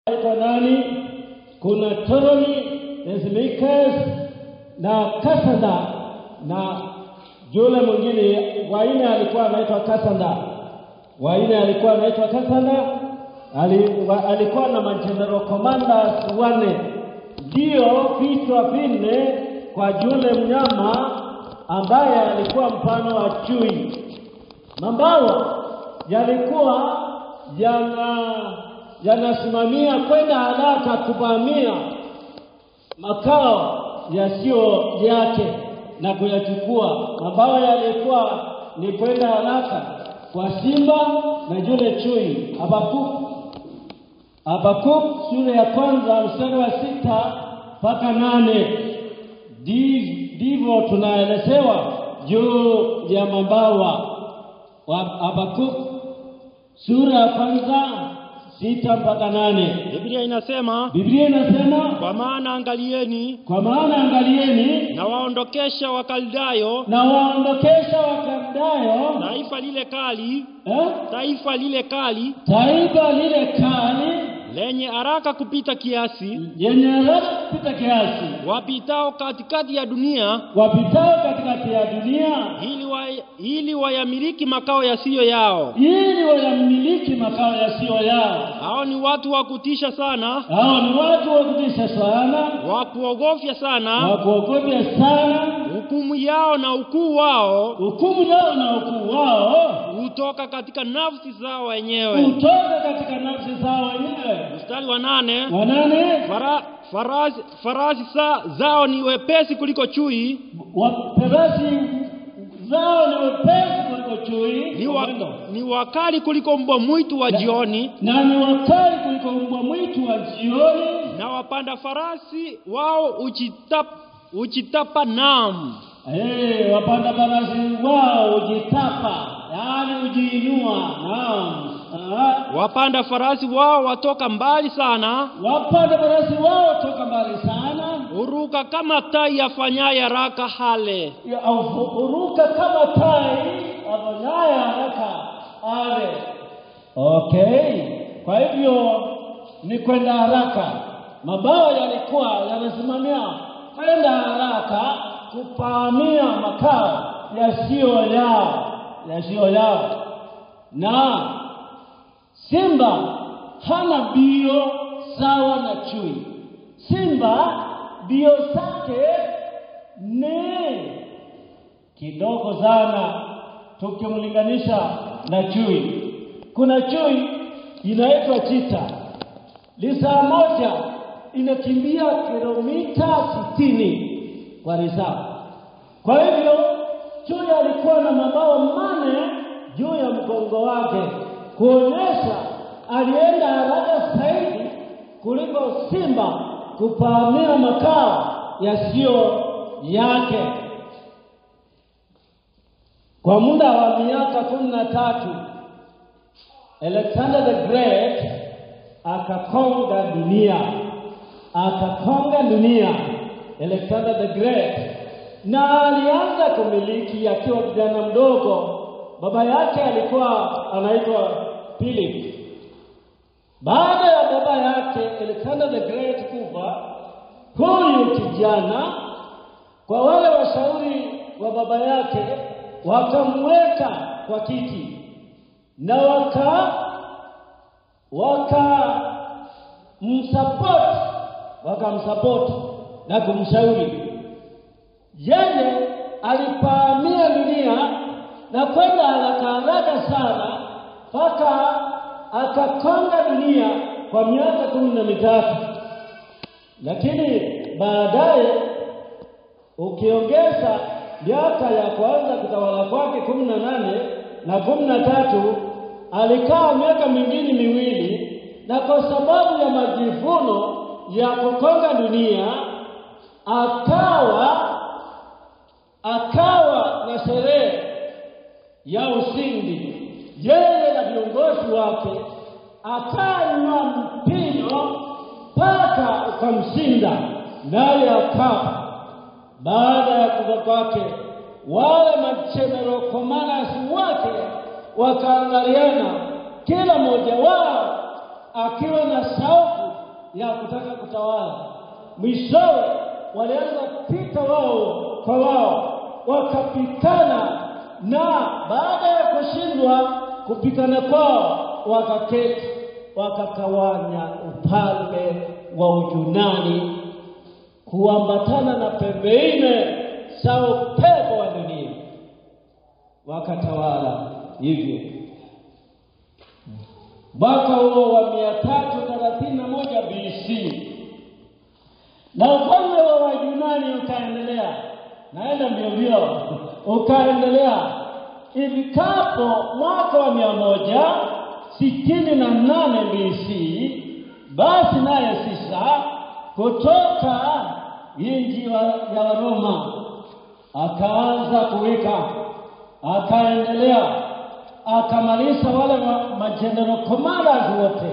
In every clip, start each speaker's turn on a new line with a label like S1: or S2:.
S1: Aitwa nani? Kuna Ptolemy, Thesmachus na Kasada na yule mwingine waine alikuwa anaitwa Kasanda. Waine alikuwa anaitwa Kasanda, ali, wa, alikuwa na majenerali commanders wane, ndio vichwa vinne kwa yule mnyama ambaye alikuwa mfano wa chui. Mabawa yalikuwa yana yanasimamia kwenda haraka kuvamia makao yasiyo yake na kuyachukua. Mabawa yalikuwa ni kwenda haraka kwa simba na yule chui. Habakuku Habakuk sura ya kwanza mstari wa sita mpaka nane Ndi- ndivyo tunaelezewa juu ya mabawa wa Habakuk sura ya kwanza sita mpaka nane
S2: Biblia inasema
S1: Biblia inasema
S2: kwa maana angalieni,
S1: kwa maana angalieni
S2: na waondokesha Wakaldayo
S1: na waondokesha Wakaldayo
S2: taifa lile kali,
S1: eh,
S2: taifa lile kali
S1: taifa lile kali
S2: lenye haraka kupita kiasi,
S1: yenye haraka kupita kiasi
S2: wapitao katikati ya dunia,
S1: wapitao katikati ya dunia
S2: ili wa, ili wayamiliki makao yasiyo yao.
S1: ili wayamiliki makao yasiyo yao.
S2: Hao ni watu wa kutisha sana,
S1: Hao ni watu wa kutisha sana,
S2: wa kuogofya sana.
S1: wa kuogopya sana.
S2: Hukumu yao na ukuu wao
S1: Hukumu yao na ukuu wao
S2: hutoka katika nafsi zao wenyewe.
S1: hutoka katika nafsi zao wenyewe.
S2: Mstari wa nane
S1: Wanane,
S2: Fara, farasi, farasi sa, zao ni wepesi kuliko chui,
S1: waperasi zao ni wepesi kuliko chui
S2: ni, wa, ni wakali kuliko mbwa mwitu wa jioni,
S1: na ni wakali kuliko mbwa mwitu wa jioni,
S2: na wapanda farasi wao uchitap, uchitapa nam.
S1: Eh, wapanda farasi wao hujitapa, yaani hujiinua. Naam. Ah,
S2: Wapanda farasi wao watoka mbali sana,
S1: wapanda farasi wao toka mbali sana,
S2: huruka kama tai afanyaye haraka hale.
S1: ya- au- huruka kama tai afanyaye haraka ale. Okay, kwa hivyo ni kwenda haraka. Mabawa yalikuwa yanasimamia kwenda haraka kupahamia makao yasiyo yao, yasiyo yao na Simba hana mbio sawa na chui. Simba mbio zake ni kidogo sana tukimlinganisha na chui. Kuna chui inaitwa chita, lisaa moja inakimbia kilomita sitini kwa lisaa. Kwa hivyo chui alikuwa na mabawa mane juu ya mgongo wake, kuonyesha alienda haraka zaidi kuliko simba kupahamia makao yasiyo yake. Kwa muda wa miaka kumi na tatu Alexander the Great akakonga dunia, akakonga dunia Alexander the Great, na alianza kumiliki akiwa kijana mdogo. Baba yake alikuwa anaitwa Philip. Baada ya baba yake Alexander the Great kufa, huyu kijana kwa wale washauri wa baba yake wakamweka kwa kiti na waka waka msupport wakamsupport na kumshauri yeye alipahamia dunia na kwenda haraka haraka sana mpaka akakonga dunia kwa miaka kumi na mitatu lakini baadaye ukiongeza miaka ya kwanza kutawala kwake kumi na nane na kumi na tatu alikaa miaka mingine miwili, na kwa sababu ya majivuno ya kukonga dunia akawa akawa na sherehe ya ushindi, yeye na viongozi wake, akanywa mpino mpaka ukamshinda, naye akafa. Baada ya kufa kwake, wale majenerali commanders wake wakaangaliana, kila mmoja wao akiwa na shauku ya kutaka kutawala. Mwishowe walianza kupita wao kwa wao, wakapitana, na baada ya kushindwa kupitana kwao, wakaketi wakakawanya ufalme wa Uyunani kuambatana na pembe nne za upepo wa dunia, wakatawala hivyo mwaka huo wa mia tatu thelathini na moja BC, na ufalme wa Wayunani ukaendelea, naenda mbio mbio, ukaendelea ifikapo mwaka wa mia moja sitini na nane BC, basi naye Sisa kutoka nchi wa- ya Waroma akaanza kuwika, akaendelea akamaliza wale ma- majenerali commanders wote,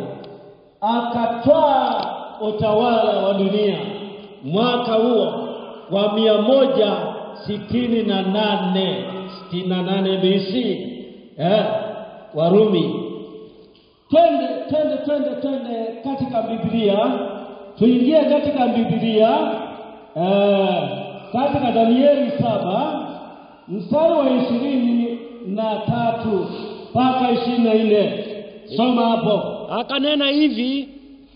S1: akatwaa utawala wa dunia mwaka huo wa mia moja sitini na nane sitini na nane BC eh, Warumi. Twende twende twende twende katika Biblia, tuingie katika Biblia eh, katika Danieli saba mstari wa ishirini na tatu mpaka ishirini na nne soma hapo
S2: Akanena hivi,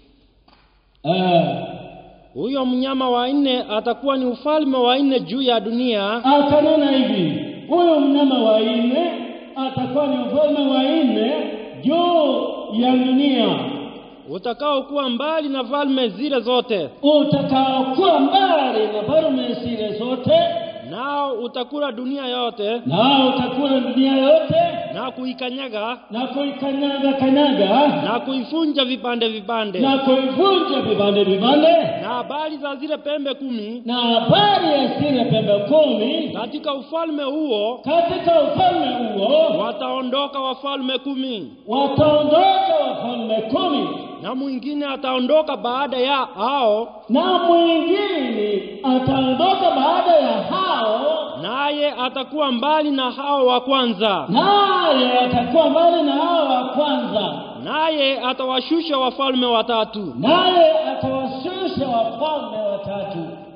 S1: eh,
S2: huyo mnyama wa nne atakuwa ni ufalme wa nne juu ya dunia,
S1: akanena hivi, huyu mnyama wa nne atakuwa ni ufalme wa nne juu ya dunia
S2: utakaokuwa mbali na falme zile zote,
S1: utakaokuwa mbali na falme zile zote,
S2: nao utakula dunia yote
S1: nao utakula dunia yote
S2: na kuikanyaga
S1: na kuikanyaga kanyaga
S2: na kuifunja vipande vipande.
S1: na kuivunja vipande vipande,
S2: Na habari za zile pembe kumi
S1: na habari ya zile pembe kumi
S2: katika ufalme huo
S1: katika ufalme huo
S2: wataondoka wafalme kumi,
S1: wataondoka wafalme kumi,
S2: na mwingine ataondoka baada ya hao,
S1: na mwingine ataondoka baada ya hao,
S2: naye atakuwa mbali na hao wa kwanza,
S1: naye atakuwa mbali na hao wa kwanza,
S2: naye atawashusha wafalme watatu.
S1: naye atawashusha wafalme watatu.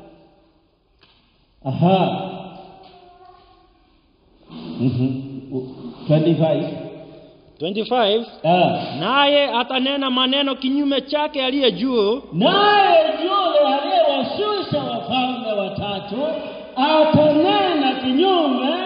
S1: Aha. Mhm. 25.
S2: 25
S1: Ah.
S2: naye atanena maneno kinyume chake aliye juu,
S1: Naye yule aliyewashusha wafalme watatu atanena kinyume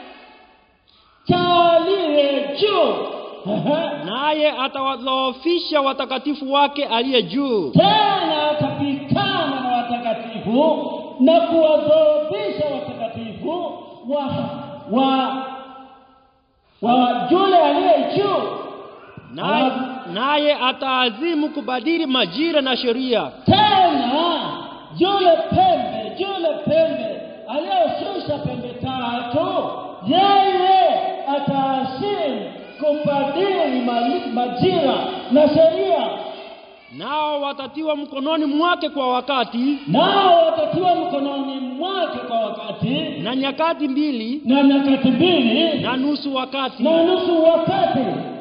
S1: cha aliye juu. Aha.
S2: naye atawadhoofisha watakatifu wake aliye juu,
S1: Tena atapigana na watakatifu na kuwadhoofisha watakatifu wa wa wa yule aliye juu.
S2: naye
S1: Alafu-
S2: naye ataazimu kubadili majira na sheria,
S1: tena yule pembe yule pembe aliyoshusha pembe tatu yeye ataasimu kubadili mali- majira na sheria
S2: nao watatiwa mkononi mwake kwa wakati
S1: nao watatiwa mkononi mwake kwa wakati
S2: na nyakati mbili
S1: na nyakati mbili
S2: na nusu wakati.
S1: na nusu wakati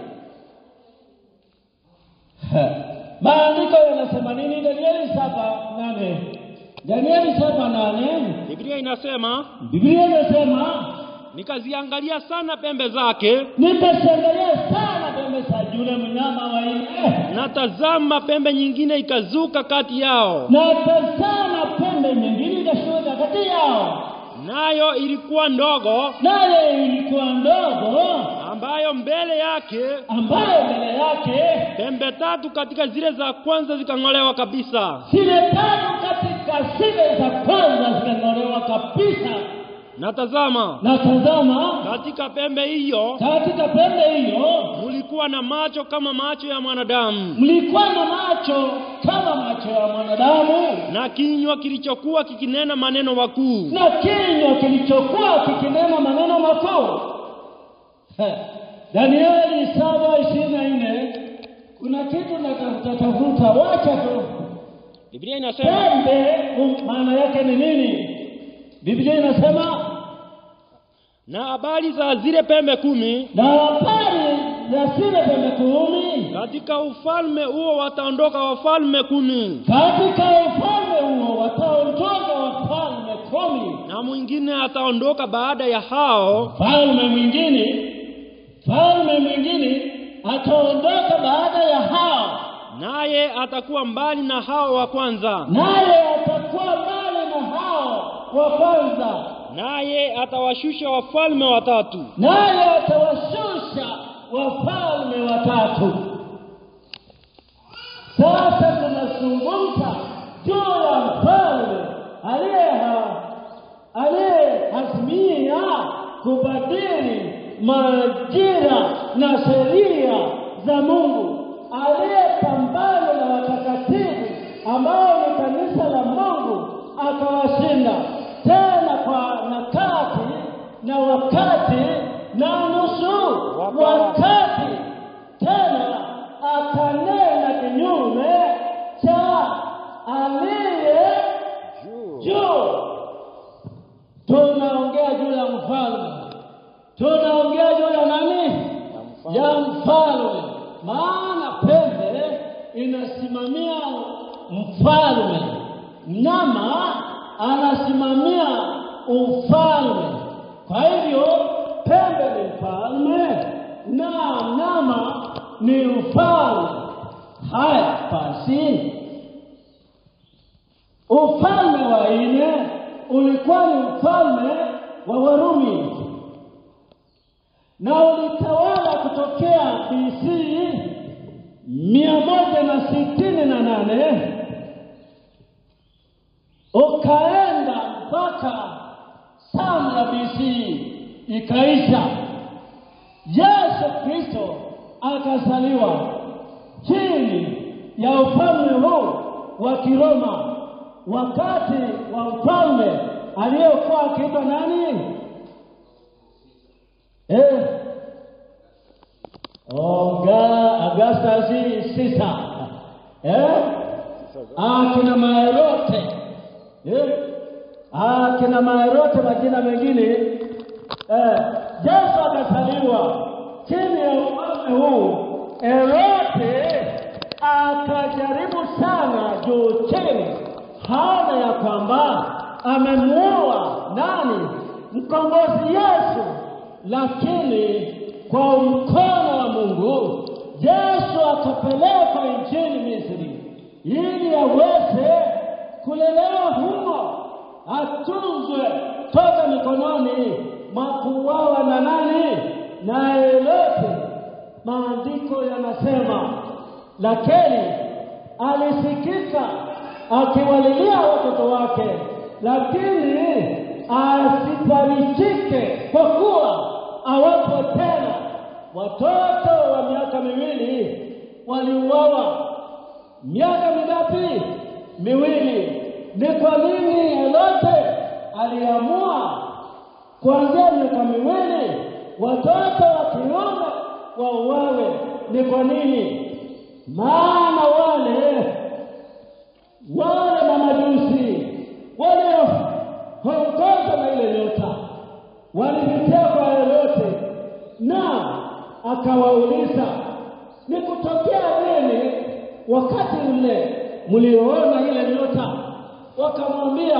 S1: Ha. maandiko yanasema nini danieli saba nane danieli saba nane
S2: Biblia inasema
S1: biblia inasema
S2: nikaziangalia sana pembe zake,
S1: nikashangalia sana pembe za yule mnyama wa nne
S2: na tazama, pembe nyingine ikazuka kati yao,
S1: na tazama pembe nyingine ikashuka kati yao
S2: nayo ilikuwa ndogo,
S1: naye ilikuwa ndogo
S2: ambayo mbele yake
S1: ambayo mbele yake
S2: pembe tatu katika zile za kwanza zikang'olewa kabisa,
S1: zile tatu katika zile za kwanza zikang'olewa kabisa
S2: na tazama,
S1: na tazama
S2: katika pembe hiyo
S1: katika pembe hiyo
S2: mulikuwa na macho kama macho ya mwanadamu,
S1: mlikuwa na macho kama macho ya mwanadamu
S2: na kinywa kilichokuwa kikinena maneno makuu.
S1: na kinywa kilichokuwa kikinena maneno makuu. He, Danieli saba ishirini na nne kuna kitu natafuta tafuta, wacha tu
S2: Biblia inasema
S1: pembe, um, maana yake ni nini? Biblia inasema
S2: na habari za zile pembe kumi
S1: na habari za zile pembe kumi,
S2: katika ufalme huo wataondoka wafalme kumi
S1: katika ufalme huo wataondoka wafalme kumi.
S2: na mwingine ataondoka baada ya hao
S1: Falme mwingine, falme mwingine ataondoka baada ya hao,
S2: naye atakuwa mbali na hao wa kwanza
S1: naye atakuwa mbali na hao wa kwanza,
S2: naye atawashusha wafalme watatu
S1: naye atawashusha wafalme watatu. Sasa tunazungumza juu ya mfalme aliyeha aliyeazimia kubadili majira na sheria za Mungu, aliyepambana na watakatifu ambao ni kanisa la Mungu, akawashinda tena kwa nakati na wakati na nusu wakati, tena akanena kinyume cha aliye juu. Tunaongea juu ya mfalme, tunaongea juu ya nani? Ya mfalme. Maana pembe inasimamia mfalme, mnyama anasimamia ufalme. Kwa hivyo pembe ni mfalme na mnyama ni mfalme. Haya basi, ufalme wa nne ulikuwa ni ufalme wa Warumi na ulitawala kutokea BC mia moja na sitini na nane ukaenda mpaka sana ya BC ikaisha. Yesu Kristo akazaliwa chini ya ufalme huu wa Kiroma wakati wa mfalme aliyekuwa akiitwa nani? Eh, Oga Augustus Caesar. Eh? Akina Maerote. Eh? Akina Maerote majina mengine. Eh, Yesu akazaliwa chini ya ufalme huu. Herode akajaribu sana juu chini, hana ya kwamba amemuua nani? Mkombozi Yesu, lakini kwa mkono wa Mungu Yesu akapelekwa nchini Misri ili aweze kulelewa humo, atunzwe toka mikononi mwa kuuawa na nani? Na Herode. Maandiko yanasema, lakini alisikika akiwalilia watoto wake, lakini asifarikike kwa kuwa awapo tena. Watoto wa miaka miwili waliuawa. Miaka mingapi? Miwili. Ni kwa nini Herode aliamua kuanzia miaka miwili watoto wa kiume wauawe? Ni kwa nini? Maana wale wale mamajusi walioongozwa na ile nyota walipitia kwa Herode na akawauliza ni kutokea nini wakati ule mlioona ile nyota? Wakamwambia,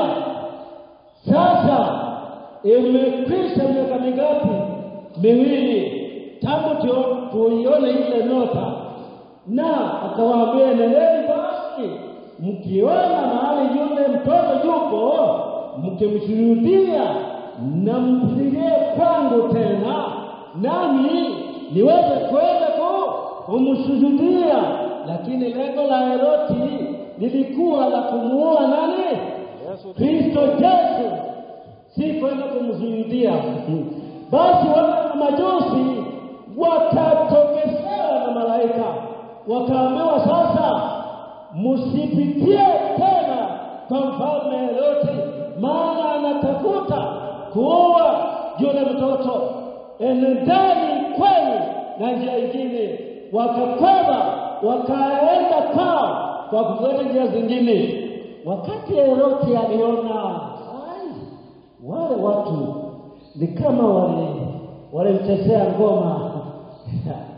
S1: sasa imekwisha miaka mingapi? Miwili tangu tu- tuione ile nyota. Na akawaambia, nendeni basi, mkiona mahali yule mtoto yupo, mkimshuhudia na mpigie kwangu tena, nami niweze kwenda ku kumshuhudia. Lakini lengo la Herodi lilikuwa la kumuua nani? Kristo Yesu, si kwenda kumshuhudia. Basi wale majusi wakatokezewa na malaika, wakaambiwa sasa, msipitie tena kwa mfalme Herodi, maana anatafuta kuua yule mtoto. Enendeni kwenu na njia ingine. Wakakwenda wakaenda kwao kwa kufuata njia zingine. Wakati Herodi aliona ai, wale watu ni kama wale walimchezea ngoma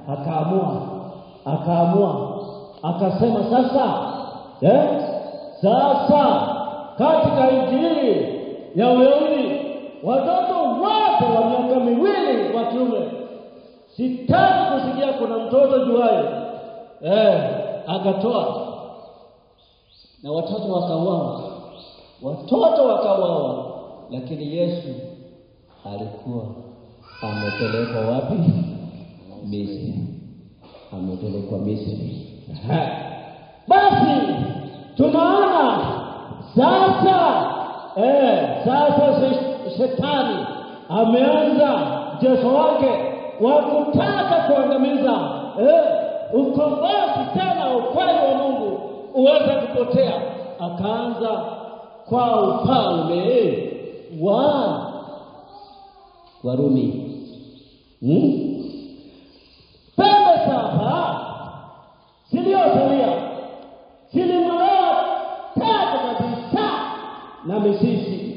S1: akaamua akaamua akasema sasa eh, sasa katika injili ya Uyahudi watoto wote wa miaka miwili wa kiume sitaki kusikia kuna mtoto juaye eh, akatoa na watoto wakauawa, watoto wakauawa, lakini Yesu alikuwa amepelekwa wapi? Misri, amepelekwa Misri. Aha. Basi tunaona sasa eh, sasa se- shetani ameanza mchezo wake wa kutaka kuangamiza eh, ukombozi tena ukweli wa Mungu uweze kupotea. Akaanza kwa ufalme wa Warumi hmm? pembe saba ziliyosalia zilimwelewa tatu kabisa na misisi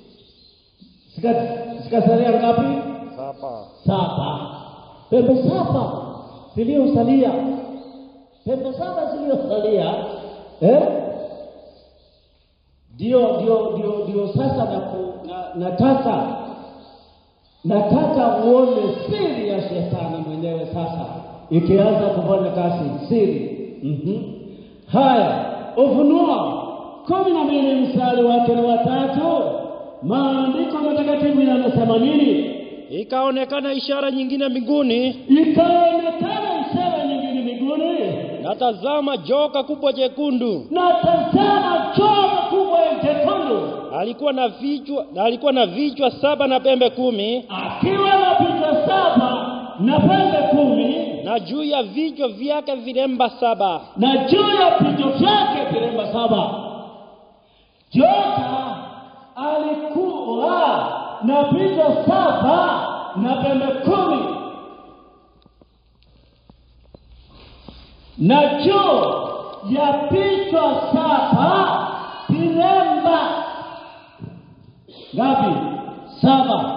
S1: Zika- zikasalia ngapi?
S2: Saba.
S1: Saba. Pembe saba ziliyosalia, pembe saba ziliyosalia eh? Ndio, ndio, ndio, ndio sasa naku- na, nataka nataka uone siri ya shetani mwenyewe sasa ikianza kufanya kazi siri. mm Haya, Ufunuo kumi na mbili mstari wake ni watatu, maandiko matakatifu yanasema nini?
S2: Ikaonekana ishara nyingine mbinguni,
S1: Ikaonekana ishara nyingine mbinguni,
S2: na tazama joka kubwa jekundu,
S1: na tazama chombo kubwa jekundu
S2: alikuwa na vichwa na alikuwa na vichwa saba na pembe kumi,
S1: akiwa na vichwa saba na pembe kumi
S2: na juu ya vichwa vyake vilemba saba.
S1: na juu ya vichwa vyake vilemba saba. Joka alikuwa na vichwa saba na pembe kumi, na juu ya vichwa saba vilemba ngapi? Saba.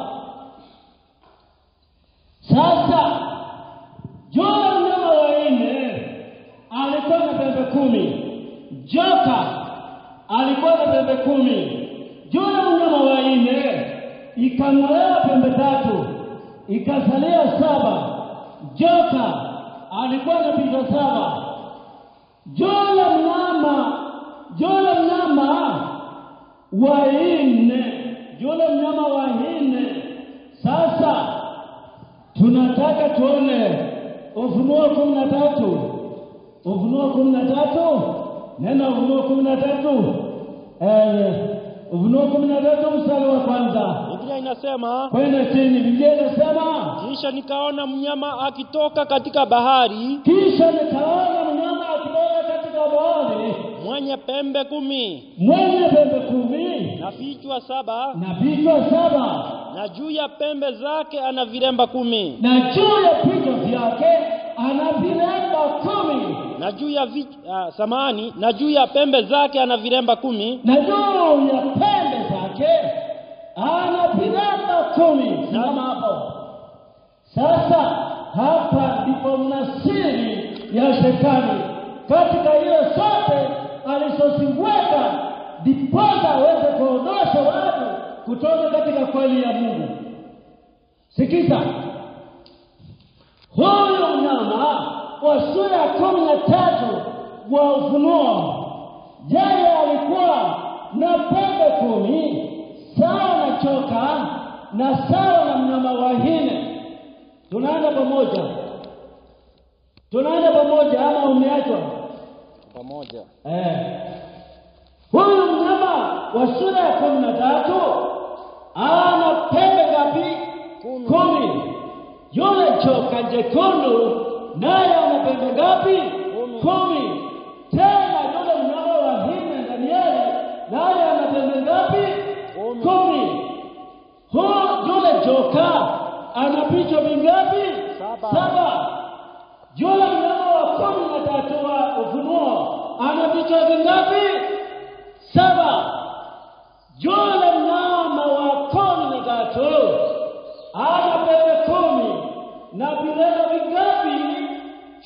S1: Sasa yule mnyama wa nne alikuwa na pembe kumi. Joka alikuwa na pembe kumi. Yule mnyama wa nne ikang'olewa pembe tatu, ikasalia saba. Joka alikuwa na vichwa saba. Yule mnyama yule mnyama wa nne yule mnyama wa nne sasa tunataka tuone Ufunuo kumi na tatu Ufunuo kumi na tatu neno Ufunuo kumi na tatu eh, Ufunuo kumi na tatu mstari wa kwanza
S2: Biblia inasema
S1: kwenda chini. Biblia inasema
S2: kisha nikaona mnyama akitoka katika bahari
S1: kisha nikaona mnyama akitoka katika bahari
S2: mwenye pembe kumi
S1: mwenye pembe kumi
S2: na vichwa saba
S1: na vichwa saba
S2: na juu ya pembe zake ana vilemba kumi
S1: na juu ya vichwa vyake ana vilemba kumi
S2: na juu ya vich, uh, samani na juu ya pembe zake ana vilemba kumi
S1: na juu ya pembe zake ana vilemba kumi. Simama hapo sasa. Hapa ndipo mna siri ya shetani katika hiyo zote alizoziweka, ndiposa aweze kuondosha watu kutoka katika kweli ya Mungu. Sikiza, huyu mnyama wa sura ya kumi na tatu wa Ufunuo, yeye alikuwa na pembe kumi sawa na choka na sawa na mnyama wa nne. Tunaenda pamoja, tunaenda pamoja ama umeachwa?
S2: pamoja
S1: Eh. Huyu mnyama wa sura ya kumi na tatu ana pembe ngapi?
S2: Kumi.
S1: Kumi. Yule joka jekundu naye ana pembe ngapi?
S2: Kumi.
S1: Kumi. Tena yule mnyama wa nne Danieli naye ana pembe ngapi?
S2: Kumi.
S1: Kumi. Huyu yule joka ana vichwa vingapi?
S2: Saba.
S1: Saba. Yule mnyama wa kumi na tatu wa Ufunuo ana vichwa vingapi? Saba. Yule mnyama wa kumi na tatu ana pembe kumi na vilemba vingapi?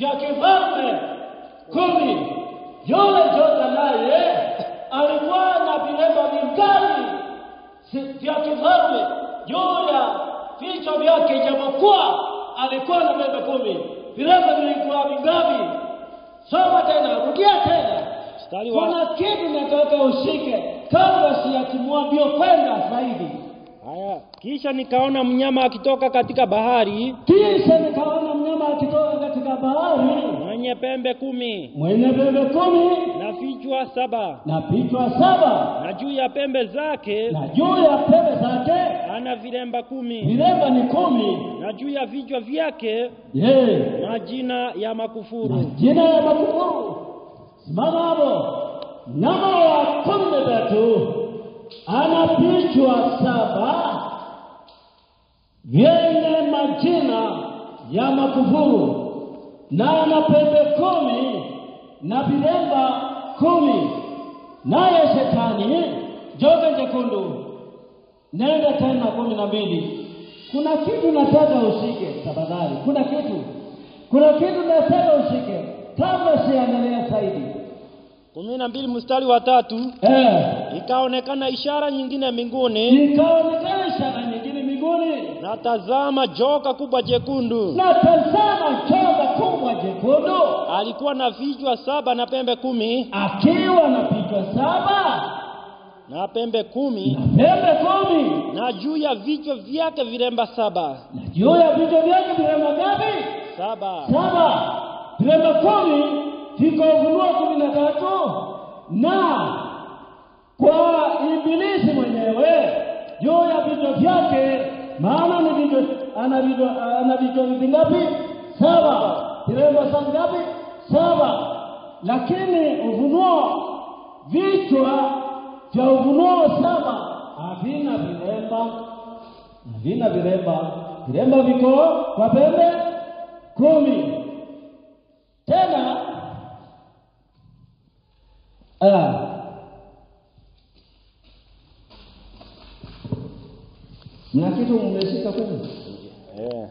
S1: vya kifalme kumi. Yule Joka naye alikuwa na vilemba vingali si- vya kifalme juu ya vichwa vyake, ijapokuwa alikuwa na pembe kumi. Vilemba vilikuwa vingapi? Soma tena, rudia tena.
S2: Mstari wa
S1: Kuna kitu nataka ushike kabla siyatimua mbio kwenda zaidi.
S2: haya, kisha nikaona mnyama akitoka katika bahari
S1: Kisha nikaona mnyama akitoka katika bahari
S2: mwenye pembe kumi
S1: mwenye pembe kumi
S2: na vichwa saba,
S1: na vichwa saba
S2: na juu ya pembe zake
S1: na juu ya pembe zake
S2: ana vilemba kumi,
S1: vilemba ni kumi.
S2: na juu ya vichwa vyake
S1: Je,
S2: majina ya makufuru.
S1: majina ya makufuru. Simama hapo. Mnyama wa kumi na tatu ana vichwa saba vyenye majina ya makufuru na ana pembe kumi na vilemba kumi. Naye shetani joka jekundu, nenda tena kumi na mbili. Kuna kitu nataka ushike tafadhali, kuna kitu, kuna kitu nataka ushike kabla siendelea zaidi.
S2: kumi na mbili mstari wa tatu
S1: Eh,
S2: ikaonekana ishara nyingine mbinguni,
S1: ikaonekana ishara nyingine mbinguni,
S2: na tazama, joka kubwa jekundu
S1: na tazama joka kubwa jekundu
S2: alikuwa na vichwa saba na pembe kumi
S1: akiwa na vichwa saba
S2: na pembe kumi
S1: na pembe kumi
S2: na juu ya vichwa vyake vilemba saba
S1: na juu ya vichwa vyake vilemba ngapi?
S2: saba.
S1: Saba. Vilemba kumi viko Ufunuo kumi na tatu na kwa Ibilisi mwenyewe juu ya vichwa vyake, maana ni vichwa, ana vichwa, ana vichwa vingapi? Saba. Vilemba sa ngapi? Saba. Lakini Ufunuo vichwa vya Ufunuo saba havina vilemba, havina vilemba. Vilemba viko kwa pembe kumi. Tena ah, mna kitu mmeshika kweli?
S2: Eh.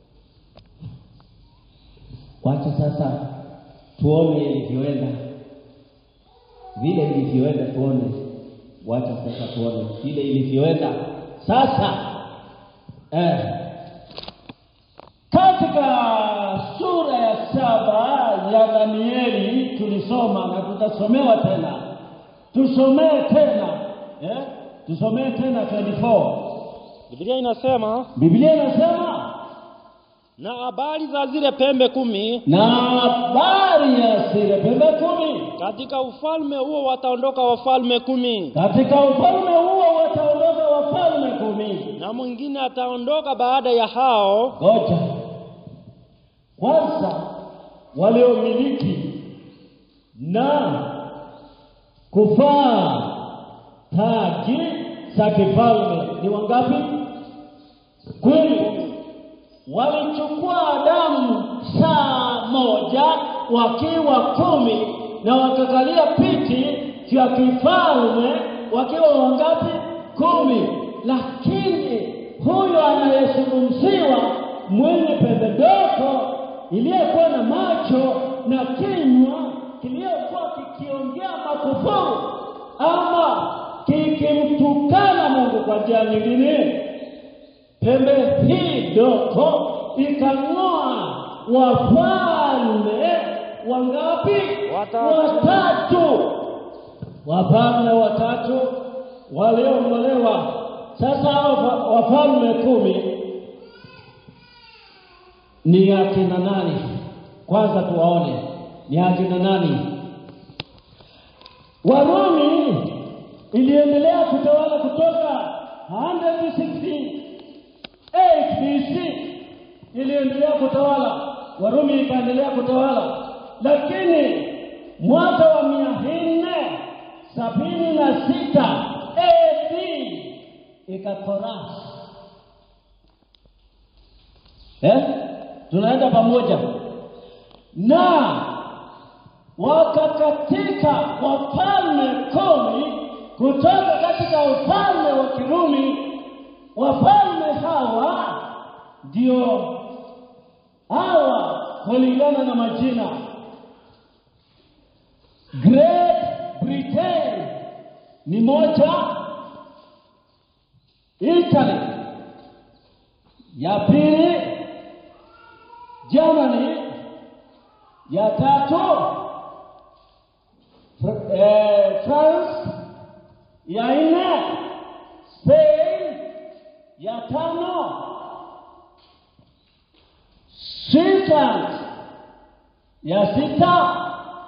S1: Wacha sasa tuone ilivyoenda, vile ilivyoenda tuone. Wacha sasa tuone vile ilivyoenda sasa. Eh, katika sura ya saba ya Danieli tulisoma na tutasomewa tena, tusomee tena eh? tusomee tena 24
S2: Biblia inasema
S1: Biblia inasema
S2: na habari za zile pembe kumi
S1: na habari ya zile pembe kumi
S2: katika ufalme huo wataondoka wafalme kumi
S1: Katika ufalme huo wataondoka wafalme kumi.
S2: na mwingine ataondoka baada ya hao
S1: Ngoja kwanza, waliomiliki na kuvaa taji za kifalme ni wangapi? Kumi. Walichukua damu saa moja wakiwa kumi na wakakalia piti vya kifalme wakiwa wangapi? Kumi. Lakini huyo anayezungumziwa mwenye pembe ndogo iliyekuwa na macho na kinywa kiliyokuwa kikiongea makufuru ama kikimtukana Mungu kwa njia nyingine pembe hii ndogo ikang'oa wafalme wangapi?
S2: Watatu.
S1: Watatu. Wafalme watatu waliong'olewa. Sasa hao wa- wafalme kumi ni akina nani? Kwanza tuwaone ni akina nani. Warumi iliendelea kutawala kutoka 168 BC iliendelea kutawala, Warumi ikaendelea kutawala, lakini mwaka wa mia nne sabini na sita AD ikakorasi. Eh, tunaenda pamoja na wakakatika wafalme kumi kutoka katika ufalme wa Kirumi. Wafalme hawa ndio hawa kulingana na majina. Great Britain ni moja, Italy ya pili, Germany ya tatu, Fr- eh, France ya nne, Spain ya tano, Switzerland ya sita,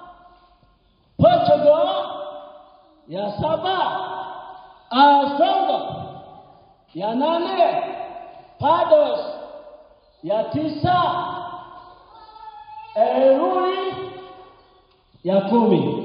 S1: Portugal ya saba, Azogo ya nane, Pados ya tisa, Erui ya kumi.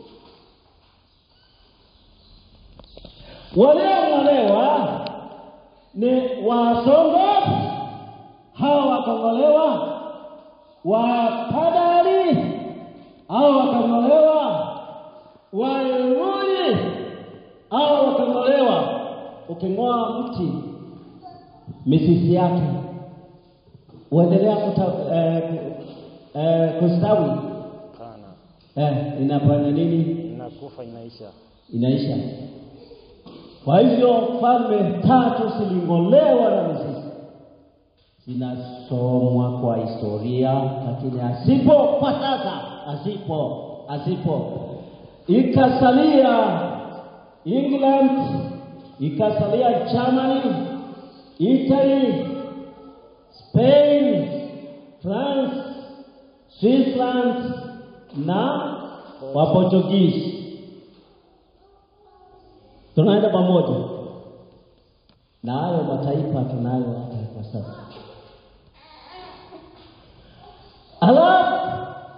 S1: Waliong'olewa ni Wasongo, hawa wakang'olewa, Wapadari hao wakang'olewa, Waerui hao wakang'olewa. Uking'oa mti mizizi yake uendelea kuta, eh, ku- eh, kustawi
S3: Pana.
S1: eh, inafanya nini?
S3: Inakufa inaisha.
S1: Inaisha. Kwa hivyo falme tatu ziling'olewa na mizizi, zinasomwa kwa historia, lakini asipo kwa sasa, asipo asipo, ikasalia England, ikasalia Germany, Italy, Spain, France, Switzerland na Waportugizi. Tunaenda pamoja na hayo mataifa tunayo hata kwa sasa. Alafu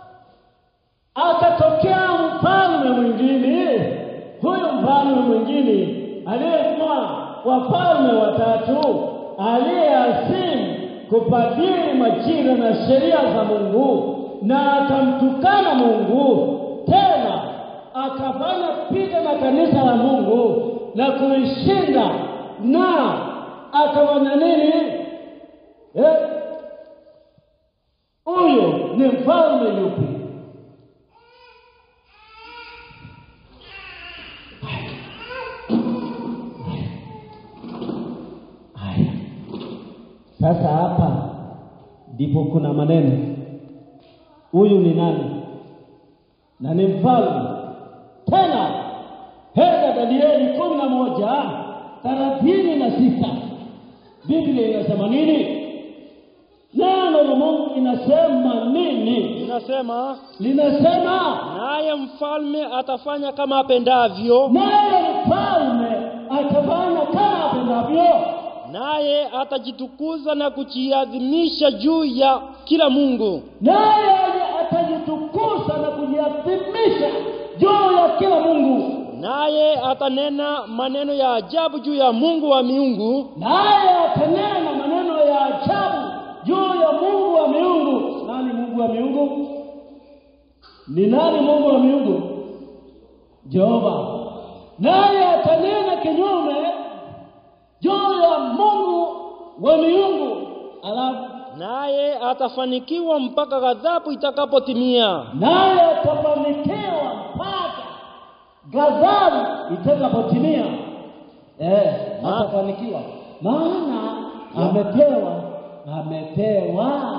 S1: akatokea mfalme mwingine. Huyu mfalme mwingine aliyekuwa wafalme watatu, aliyeasimu kubadili majira na sheria za Mungu, na akamtukana Mungu, tena akafanya picha na kanisa la Mungu na kulishinda, na akafanya nini? Eh, huyo ni mfalme yupi? Haya, sasa hapa ndipo kuna maneno. Huyu ni nani? Na ni mfalme tena. Henda Danieli kumi na moja thelathini na sita Biblia inasema nini? Neno la Mungu inasema nini?
S2: Inasema,
S1: Linasema
S2: naye mfalme atafanya kama apendavyo,
S1: naye mfalme atafanya kama apendavyo,
S2: naye atajitukuza na kujiadhimisha juu ya kila Mungu,
S1: naye atajitukuza na kujiadhimisha juu ya kila Mungu,
S2: naye atanena maneno ya ajabu juu ya Mungu wa miungu,
S1: naye atanena maneno ya ajabu juu ya Mungu wa miungu. Nani Mungu wa miungu? Ni nani Mungu wa miungu? Jehova. Naye atanena kinyume juu ya Mungu wa miungu, alafu
S2: naye atafanikiwa mpaka ghadhabu itakapotimia.
S1: naye atafanikiwa mpaka ghadhabu itakapotimia. Eh,
S2: Ma-
S1: atafanikiwa maana amepewa, amepewa,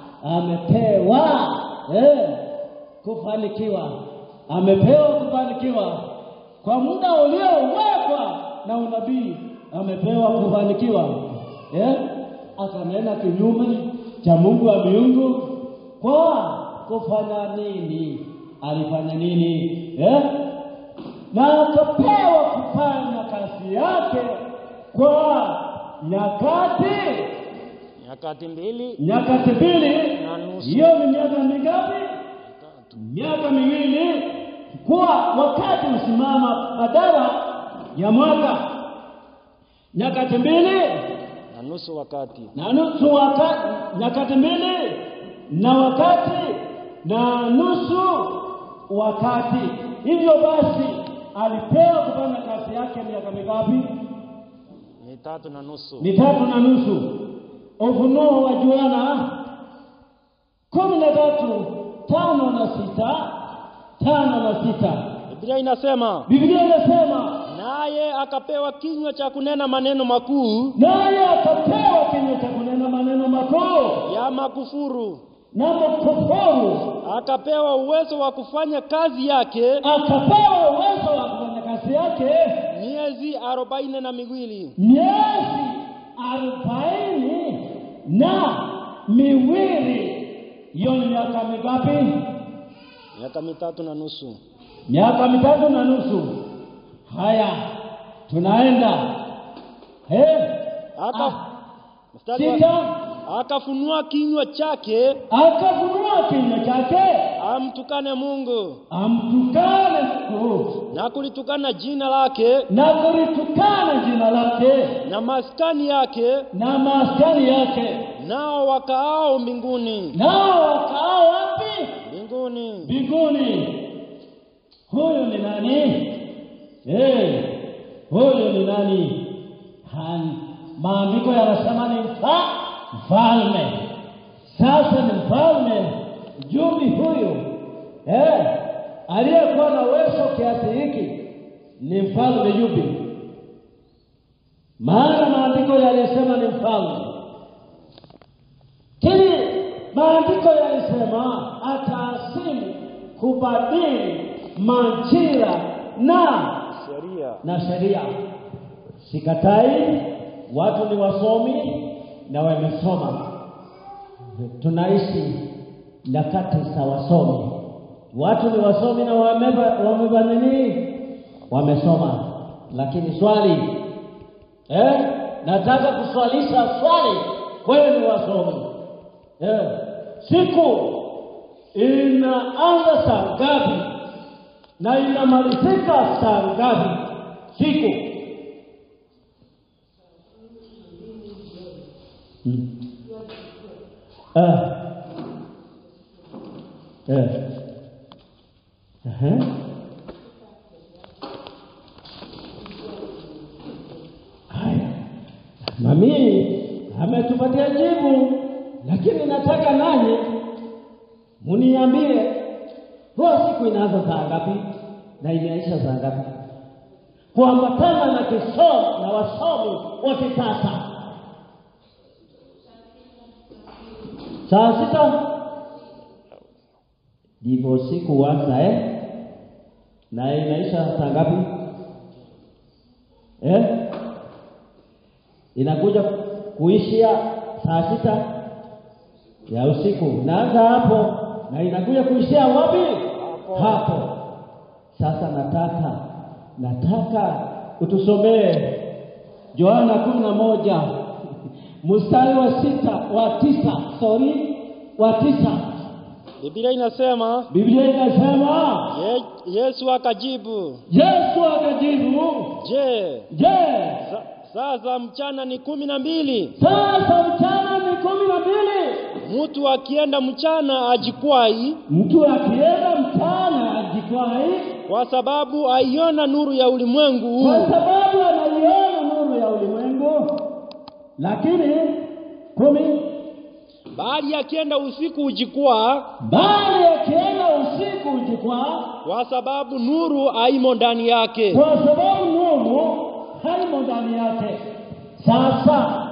S1: amepewa eh, kufanikiwa, amepewa kufanikiwa kwa muda uliowekwa na unabii, amepewa kufanikiwa eh, akanena kinyume cha Mungu wa miungu kwa kufanya nini? Alifanya nini eh? na akapewa kufanya kazi yake kwa nyakati
S3: Nyakati mbili
S1: nyakati mbili.
S3: na nusu.
S1: Hiyo ni miaka mingapi?
S3: Tatu.
S1: Miaka miwili, kwa wakati usimama badala ya mwaka. Nyakati mbili
S3: Na nusu wakati.
S1: na nusu wakati, nyakati mbili na wakati na nusu wakati. Hivyo basi alipewa kufanya kazi yake miaka mingapi?
S3: Ni tatu na nusu.
S1: Ni tatu na nusu. Ufunuo wa Yohana kumi na tatu tano na sita tano na sita
S2: Biblia inasema
S1: Biblia inasema
S2: naye akapewa kinywa cha kunena maneno makuu
S1: naye akapewa kinywa cha kunena maneno makuu
S2: ya makufuru,
S1: na makufuru,
S2: akapewa uwezo wa kufanya kazi yake
S1: akapewa uwezo wa kufanya kazi yake
S2: miezi arobaini na miwili.
S1: miezi arobaini na miwili. Hiyo ni miaka mingapi?
S2: Miaka mitatu na nusu.
S1: Miaka mitatu na nusu. Haya, tunaenda eh,
S2: Aka,
S1: Ah.
S2: mstari wa-
S1: sita.
S2: akafunua kinywa chake
S1: Akafunua kinywa chake
S2: amtukane Mungu
S1: amtukane Mungu
S2: na kulitukana jina lake
S1: na kulitukana jina lake
S2: na maskani yake,
S1: na maskani yake,
S2: nao wakaao mbinguni
S1: nao wakaao wapi?
S2: mbinguni.
S1: Mbinguni. Huyu ni nani? Eh, huyu ni nani? Han, maandiko yanasema ni mfa, mfalme. Sasa ni mfalme Jubi huyu eh, aliyekuwa na uwezo kiasi hiki ni mfalme Jubi, maana maandiko yalisema ni mfalme Lakini maandiko yalisema ataasimu kubadili majira na
S3: sheria
S1: na sheria. Sikatai, watu ni wasomi na wamesoma. Tunaishi nyakati za wasomi, watu ni wasomi na wameba wameba nini, wamesoma. Lakini swali eh, nataka kuswalisha swali, wewe ni wasomi eh, siku inaanza saa ngapi na inamalizika saa ngapi siku? Hmm. Eh. Eh. Ehe. Haya, mami ametupatia jibu, lakini nataka nanyi muniambie huwa siku inaanza saa ngapi na inaisha saa ngapi, kuambatana na kisomo na wasomi wa kisasa. Saa sita ndivyo siku huanza eh? na inaisha saa ngapi eh? inakuja kuishia saa sita ya usiku, naanza hapo na inakuja kuishia wapi?
S3: Hapo.
S1: Hapo. Sasa nataka nataka utusomee Yohana kumi na moja mstari wa sita wa tisa sorry wa tisa
S2: Biblia inasema
S1: Biblia inasema
S2: ye, Yesu akajibu,
S1: Yesu akajibu,
S2: je,
S1: je,
S2: sa, saa za mchana ni kumi na mbili?
S1: sasa mchana ni kumi na mbili.
S2: Mtu akienda mchana ajikwai,
S1: Mtu akienda mchana ajikwai,
S2: kwa sababu aiona nuru ya ulimwengu
S1: kwa
S2: huu.
S1: sababu anaiona nuru ya ulimwengu. Lakini kumi,
S2: Bali akienda usiku ujikwaa,
S1: bali akienda usiku ujikwaa,
S2: kwa sababu nuru haimo ndani yake.
S1: kwa sababu nuru haimo ndani yake. Sasa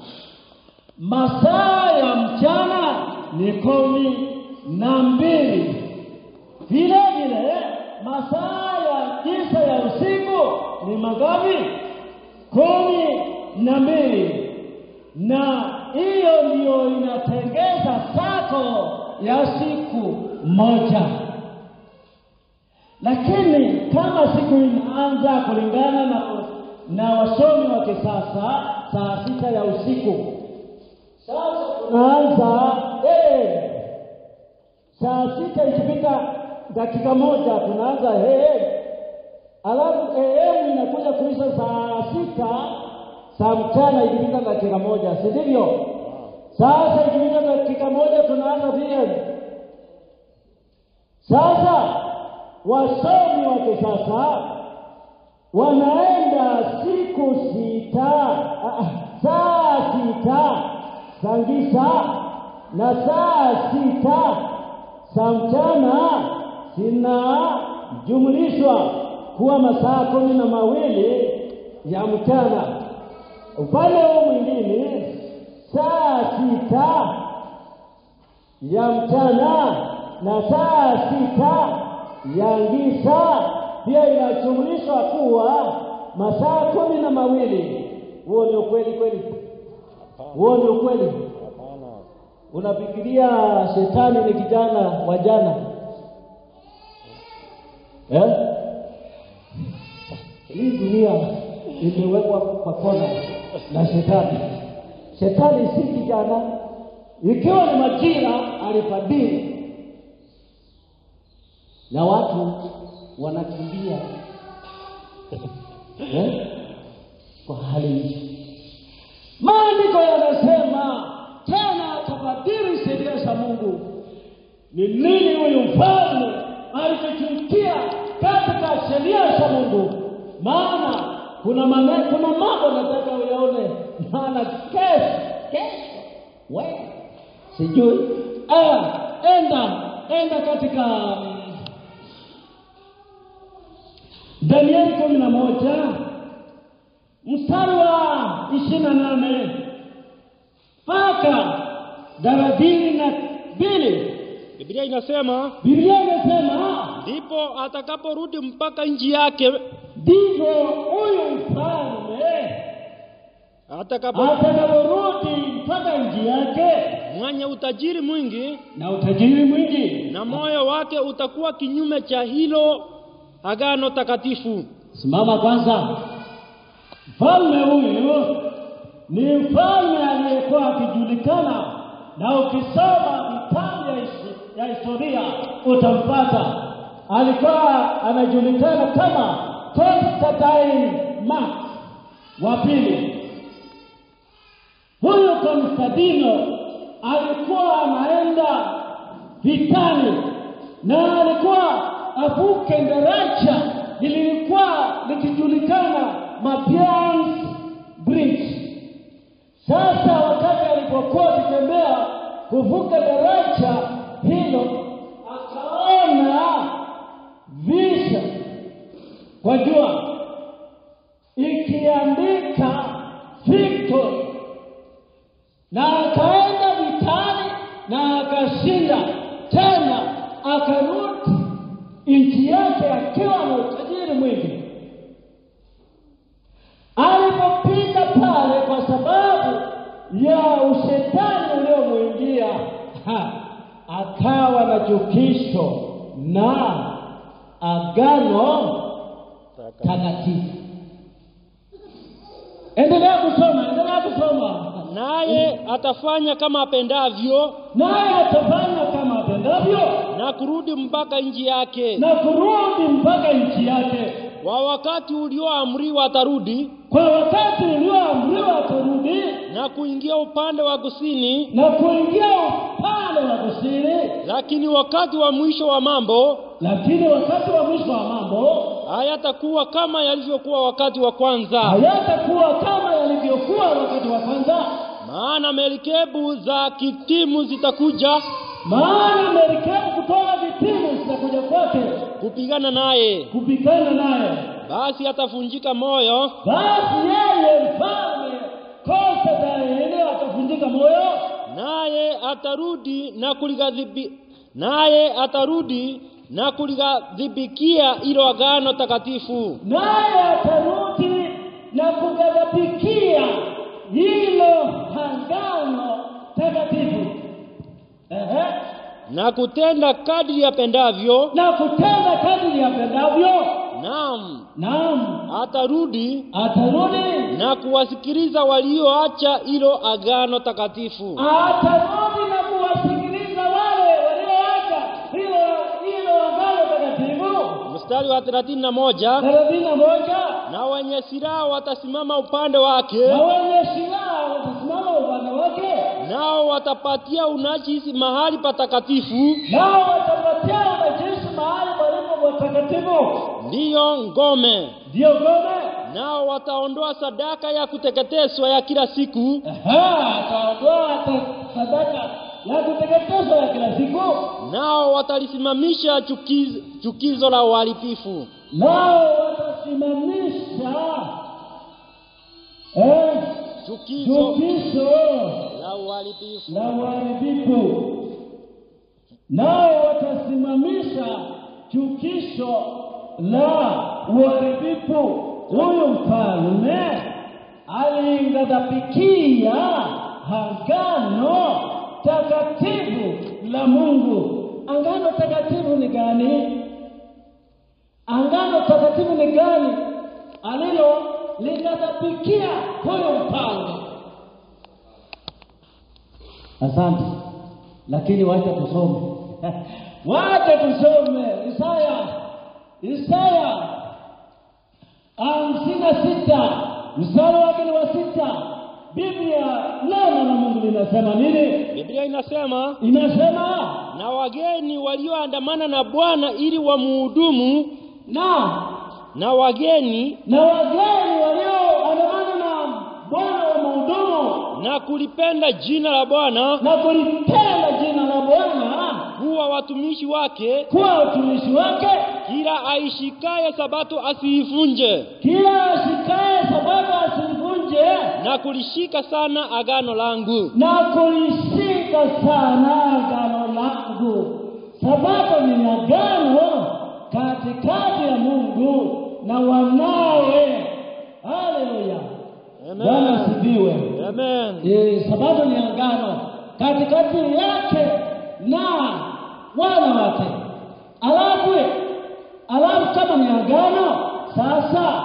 S1: masaa ya mchana ni kumi na mbili, vile vile masaa ya tisa ya usiku ni mangapi? Kumi na mbili, na hiyo ndiyo inatengeza sako ya siku moja. Lakini kama siku inaanza kulingana na, na wasomi wa kisasa saa sita ya usiku, sasa tunaanza eh, saa sita ikipita dakika moja tunaanza eh, alafu AM inakuja kuisha saa sita saa mchana ikipita dakika moja, si ndivyo? Sasa ikipita dakika moja tunaanza PM. Sasa wasomi wa kisasa wanaenda siku sita, ah, ah, saa sita sangisa na saa sita za mchana zinajumlishwa kuwa masaa kumi na mawili ya mchana. Upande huu mwingine saa sita ya mchana na saa sita ya ngisa pia inajumlishwa kuwa masaa kumi na mawili. Huo ni ukweli kweli? Huo ni ukweli?
S3: Hapana.
S1: Unafikiria shetani ni kijana wa jana eh? Hii dunia imewekwa kwa kona na shetani. Shetani si kijana, ikiwa ni majira alibadili, na watu wanakimbia eh? kwa hali hii. Maandiko yanasema tena atabadili sheria za Mungu. Ni nini huyu mfalme alichochukia katika sheria za Mungu? Maana kuna mane, kuna mambo nataka uyaone, maana kesho kesho we sijui ah, enda enda katika mm, Danieli kumi na moja mstari wa ishirini na nane mpaka thelathini na mbili
S2: Biblia inasema
S1: Biblia inasema
S2: ndipo atakaporudi mpaka nchi yake,
S1: ndivyo huyu mfalme
S2: atakapo
S1: atakaporudi mpaka nchi yake
S2: mwenye utajiri mwingi,
S1: na utajiri mwingi.
S2: na moyo wake utakuwa kinyume cha hilo agano takatifu.
S1: Simama kwanza. Mfalme huyu ni mfalme aliyekuwa akijulikana, na ukisoma vitabu ya his- ya historia utampata. Alikuwa anajulikana kama Constantine Max wa pili. Huyu Konstantino alikuwa anaenda vitani na alikuwa avuke daraja lilikuwa likijulikana Mabians Bridge. Sasa wakati alipokuwa akitembea kuvuka daraja hilo, akaona visha kwa jua ikiandika victory na akaenda vitani na akashinda tena, akarudi nchi yake akiwa na utajiri mwingi. Alipopita pale, kwa sababu ya ushetani uliomwingia, ha, akawa na chukisho na agano
S3: Taka.
S1: takatifu. Endelea kusoma, endelea kusoma.
S2: Naye atafanya kama apendavyo
S1: naye atafanya kama apendavyo
S2: na kurudi mpaka nchi yake.
S1: na kurudi mpaka nchi yake.
S2: Kwa wakati ulioamriwa atarudi
S1: Kwa wakati ulioamriwa atarudi
S2: na kuingia upande wa kusini,
S1: na kuingia upande wa kusini,
S2: lakini wakati wa mwisho wa mambo
S1: lakini wakati wa mwisho wa mambo
S2: hayatakuwa kama yalivyokuwa wakati wa kwanza.
S1: hayatakuwa kama yalivyokuwa wakati wa kwanza,
S2: Maana merikebu za kitimu zitakuja
S1: maana merikebu kutoka vitimu zitakuja kwake
S2: kupigana naye,
S1: kupigana naye.
S2: basi atavunjika moyo,
S1: Basi yeye mfalme Konstantini atavunjika moyo
S2: naye atarudi na kulighadhibi, naye atarudi na kulighadhibikia hilo agano takatifu,
S1: naye atarudi na kughadhabikia hilo agano takatifu Ehe.
S2: na kutenda kadri yapendavyo.
S1: na kutenda kadiri yapendavyo.
S2: Naam,
S1: Naam,
S2: atarudi
S1: atarudi
S2: na kuwasikiliza walioacha hilo agano takatifu,
S1: atarudi na kuwasikiliza wale walioacha hilo hilo agano takatifu.
S2: mstari wa thelathini na moja
S1: thelathini na moja
S2: na wenye silaha watasimama upande wake,
S1: na wenye silaha watasimama upande wake,
S2: nao watapatia unajisi mahali patakatifu,
S1: nao watapatia wanajeshi mahali palipo patakatifu,
S2: ndiyo ngome.
S1: ndiyo ngome.
S2: Nao wataondoa sadaka ya kuteketezwa ya kila siku
S1: Aha, ataondoa hata sadaka ya kuteketezwa ya kila siku,
S2: nao watalisimamisha chukizo, chukizo la uharibifu
S1: nao watasimamisha eh,
S2: chukizo
S1: chukizo
S2: la uharibifu
S1: la uharibifu, nao watasimamisha chukisho la uharibifu. Huyu mfalme aliingadhabikia agano takatifu la Mungu. Agano takatifu ni gani? Agano takatifu ni gani alilo ligadhabikia huyu mfalme? Asante, lakini wacha tusome, wacha tusome Isaya, Isaya hamsini na sita mstari wake ni wa sita. Biblia neno la Mungu linasema nini?
S2: biblia inasema
S1: Inasema
S2: na wageni walioandamana na bwana ili wamuhudumu
S1: na
S2: na wageni
S1: na wageni walioandamana na Bwana wa mhudumu
S2: na kulipenda jina la bwana
S1: na kulipenda jina la Bwana
S2: kuwa watumishi wake
S1: kuwa watumishi wake,
S2: kila aishikaye sabato asiivunje
S1: kila ashikaye sabato asivunje
S2: na kulishika sana agano langu
S1: na kulishika sana agano langu. Sabato ni agano katikati ya Mungu na wanawe. Haleluya, Bwana
S2: amen
S1: asifiwe.
S2: amen
S1: Eh, sabato ni agano katikati yake na wana wake. Alafu alafu kama ni agano sasa,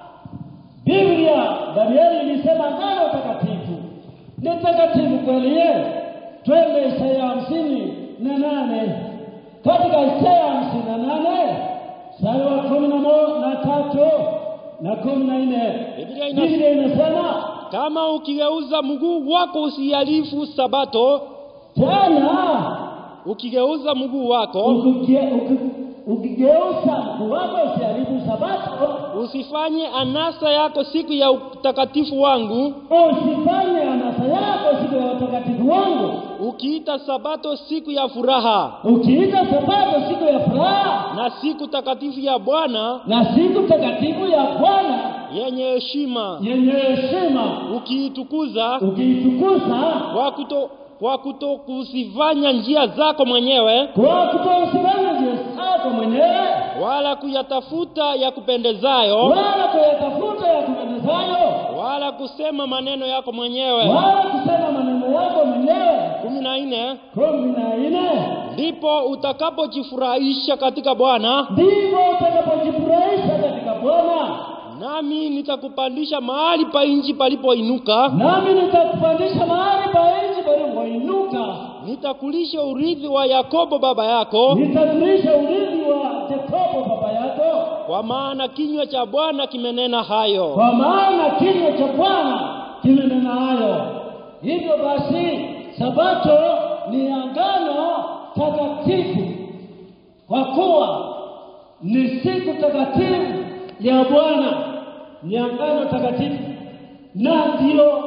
S1: Biblia Danieli ilisema agano takatifu ni takatifu kweli. Ye, twende Isaya hamsini na nane katika Isaya hamsini na nane mstari wa kumi na mo- na tatu na kumi na nne
S2: Biblia ina-
S1: Biblia inasema
S2: kama ukigeuza mguu wako usihalifu sabato
S1: tena
S2: ukigeuza mguu wako
S1: ukige- uki- ukigeuza mguu wako usiharibu sabato,
S2: usifanye anasa yako siku ya utakatifu wangu
S1: usifanye anasa yako siku ya utakatifu wangu,
S2: ukiita sabato siku ya furaha
S1: ukiita sabato siku ya furaha
S2: na siku takatifu ya bwana
S1: na siku takatifu ya Bwana
S2: yenye heshima
S1: yenye heshima,
S2: ukiitukuza
S1: ukiitukuza
S2: kwa kuto kwa kutokusifanya njia zako mwenyewe
S1: kwa kutousifanya njia zako mwenyewe,
S2: wala kuyatafuta ya kupendezayo
S1: wala kuyatafuta ya kupendezayo,
S2: wala kusema maneno yako mwenyewe
S1: wala kusema maneno yako mwenyewe.
S2: kumi na nne
S1: kumi na nne
S2: ndipo utakapojifurahisha katika bwana
S1: ndivyo utakapojifurahisha katika Bwana,
S2: nami nitakupandisha mahali pa nchi palipoinuka
S1: nami nitakupandisha mahali pa nchi palipoinuka,
S2: nitakulisha urithi wa yakobo baba yako
S1: nitakulisha urithi wa Yakobo baba yako,
S2: kwa maana kinywa cha bwana kimenena hayo
S1: kwa maana kinywa cha Bwana kimenena hayo. Hivyo basi, sabato ni agano takatifu, kwa kuwa ni siku takatifu ya Bwana, ni agano takatifu, na ndio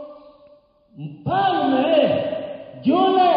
S1: mfalme yule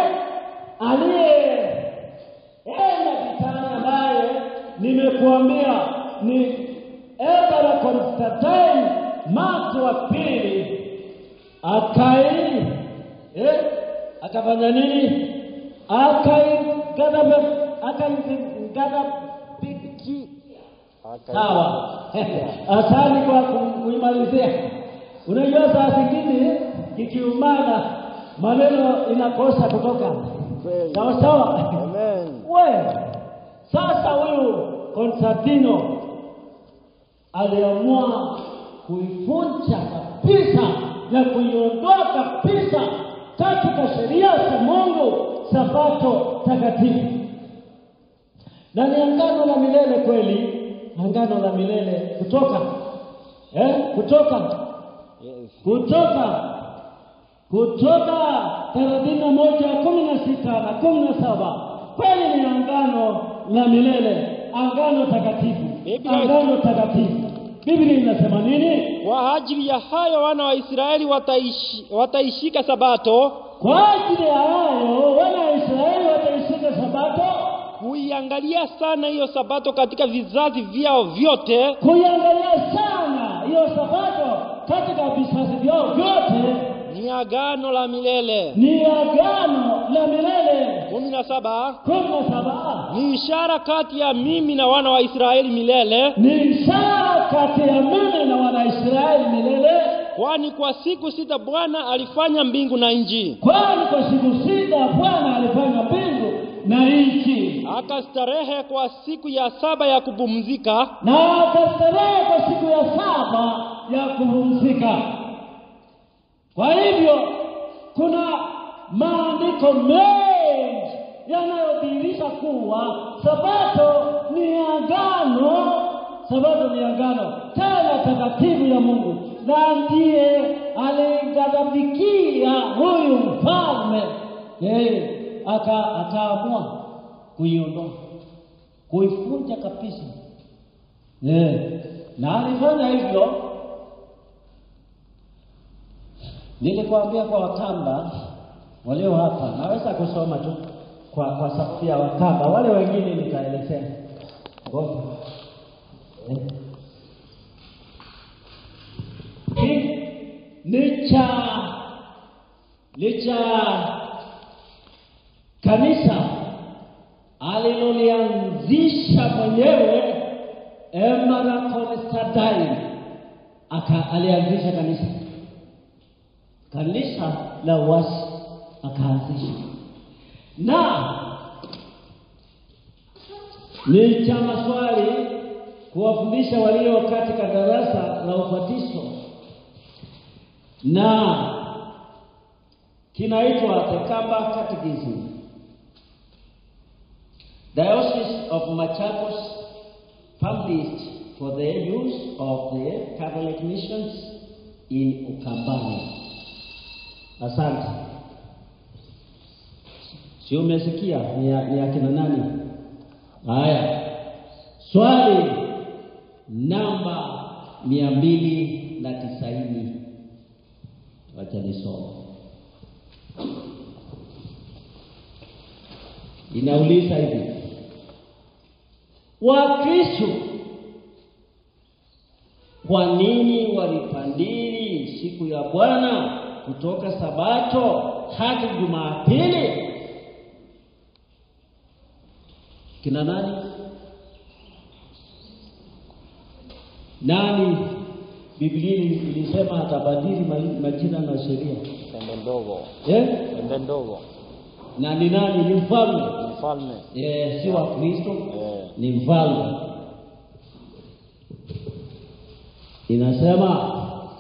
S1: aliyeenda vitani, ambaye nimekuambia ni Emperor Constantine Marko wa pili, akai eh, akafanya nini? Akaigadhabu, akaigadhabiki Sawa, asante kwa ku- kuimalizia. Unajua saa zingine kikiumana maneno inakosa kutoka
S3: Kweli.
S1: sawa sawa.
S3: Amen.
S1: We sasa, huyu Konstantino aliamua kuivunja kabisa na kuiondoa kabisa katika sheria za Mungu, sabato takatifu na ni agano la milele kweli, agano la milele kutoka eh, kutoka
S3: Yes.
S1: kutoka kutoka thelathini na moja kumi na sita na kumi na saba kweli ni agano la milele, agano takatifu,
S2: Biblia-
S1: agano takatifu. Biblia inasema nini?
S2: kwa ajili ya hayo wana wa israeli wataishi, wataishika sabato
S1: Kwa ajili ya hayo wana wa Israeli wataishika Sabato,
S2: kuiangalia sana hiyo sabato katika vizazi vyao vyote,
S1: kuiangalia sana hiyo Sabato katika vizazi vyao vyote,
S2: ni agano la milele.
S1: ni agano la milele.
S2: kumi na saba
S1: kumi na saba
S2: ni ishara kati ya mimi na wana wa Israeli milele,
S1: ni ishara kati ya mimi na Wanaisraeli milele,
S2: kwani kwa siku sita Bwana alifanya mbingu na nchi,
S1: kwani kwa siku sita Bwana alifanya mbingu na nchi,
S2: akastarehe kwa siku ya saba ya kupumzika.
S1: na akastarehe kwa siku ya saba ya kupumzika. Kwa hivyo kuna maandiko mengi yanayodhihirisha kuwa sabato ni agano, sabato ni agano tena takatifu ya Mungu, na ndiye alighadhabikia huyu mfalme eh, aka akaamua kuiondoa, kuifunja kabisa eh, na alifanya hivyo Nilikwambia kwa Wakamba walio hapa, naweza kusoma tu kwa kwa sababu ya Wakamba, wale wengine nitaelezea. Ngoja. Eh. Hii ni cha ni cha kanisa alilolianzisha mwenyewe Emara Constantine aka alianzisha kanisa kanisa la uasi akaanzisha, na ni cha maswali kuwafundisha walio katika darasa la ubatizo, na kinaitwa The Kamba Catechism. Diocese of Machakos published for the use of the Catholic missions in Ukambani. Asante. Si umesikia ni ya, ni akina nani? Haya, swali namba mia mbili na tisaini. Wacha nisome. Inauliza hivi, Wakristo kwa nini walipandili siku ya Bwana kutoka Sabato hadi Jumapili? Kina nani? Nani Biblia ilisema atabadili mali- majina na sheria
S3: Pembe ndogo,
S1: eh?
S3: pembe ndogo,
S1: Na ni nani? Ni mfalme
S3: mfalme
S1: eh, si wa Kristo
S3: eh,
S1: ni mfalme. Inasema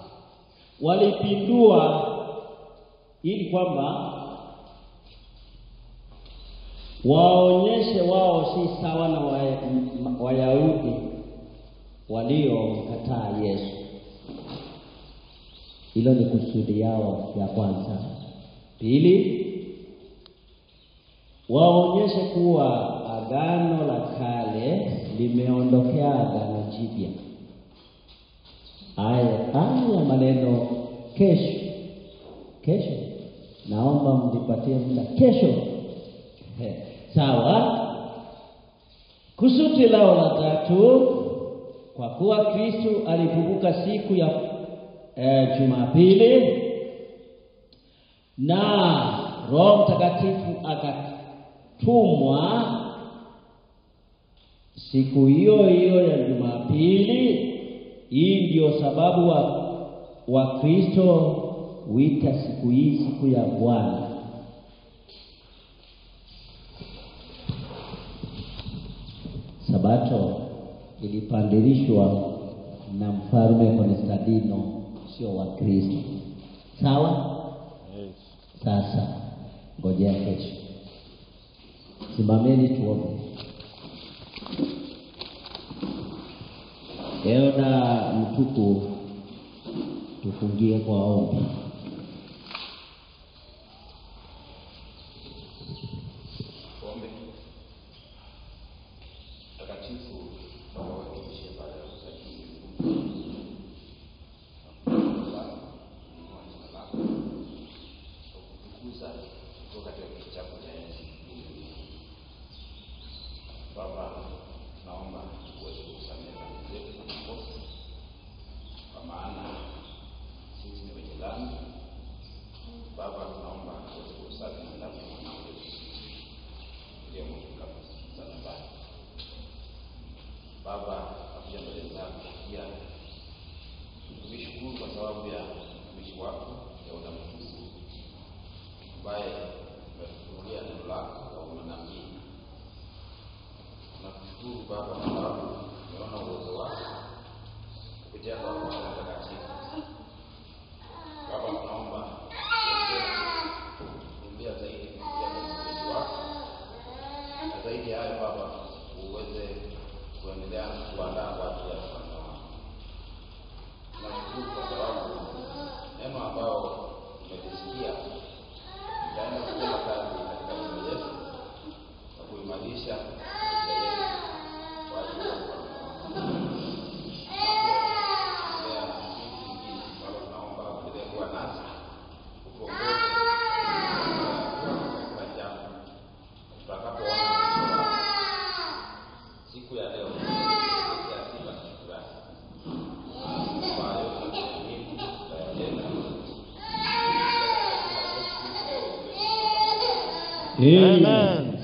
S1: walipindua ili kwamba waonyeshe wao si sawa na Waya- m- Wayahudi waliomkataa Yesu. Hilo ni kusudi yao ya kwanza. Pili, waonyeshe kuwa agano la kale limeondokea agano jipya. Haya haya maneno kesho, kesho, naomba mnipatie muda kesho. He, sawa. Kusudi lao la tatu, kwa kuwa Kristo alifufuka siku ya eh, Jumapili na Roho Mtakatifu akatumwa siku hiyo hiyo ya Jumapili. Hii ndio sababu wa Wakristo huita siku hii siku ya Bwana. Sabato ilipandilishwa na mfalme Konstantino, sio Wakristo. Sawa?
S3: yes.
S1: Sasa ngojea kesho, simameni tuombe. Eona mtuku, tufungie kwa ombi.
S4: Mtakatifu Baba wetu uliye pale msajili kukuza ya leo ya sifa na shukrani kwa yote muhimu tutayatenda.
S2: Amen.